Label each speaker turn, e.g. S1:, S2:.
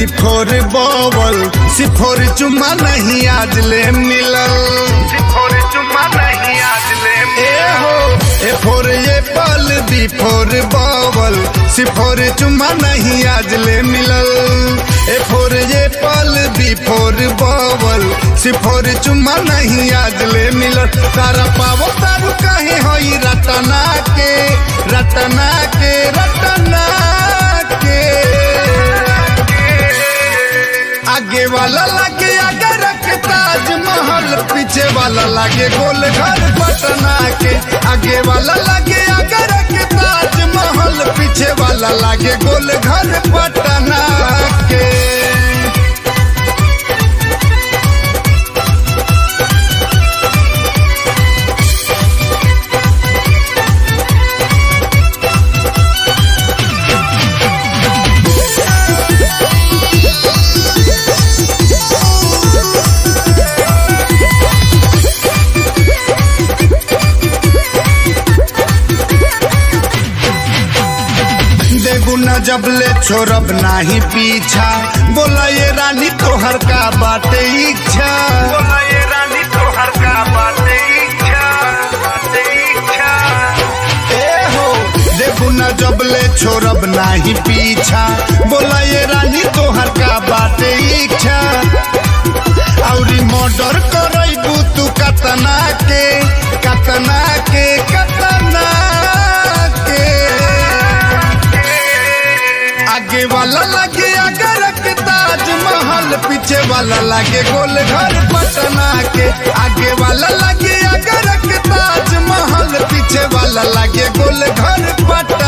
S1: before बॉबल सिफोर चुमा नहीं आज ले मिलल
S2: सिफोर चुमा नहीं आज ले
S1: ए हो ए फोर ये पल बी फोर बॉबल सिफोर चुमा नहीं आज ले मिलल ए फोर ये पल बी फोर बॉबल सिफोर चुमा नहीं आज ले मिलल तारा पावो तारू कहीं होई रटना के रटना के रटना के आगे वाला लागे आगे रख ताजमहल पीछे वाला लागे गोल घर पटना के आगे वाला लागे आगे रख ताजमहल पीछे वाला लागे गोल घर पटना के देगु न जबले छोड़ब नाही पीछा बोला ये रानी तोहर का बाटे इच्छा
S2: बोला ये रानी तो हर का बाते इच्छा बाते इच्छा
S1: ए हो देगु न जबले छोड़ब नाही पीछा बोला ये रानी तोहर का बाटे इच्छा औरी मर्डर करैबू तू कतना के कतना के कतना के आगे वाला लगे आगे रख ताजमहल पीछे वाला लगे गोल घर पटना के आगे वाला लगे आगे रख ताजमहल पीछे वाला लगे गोल घर पटना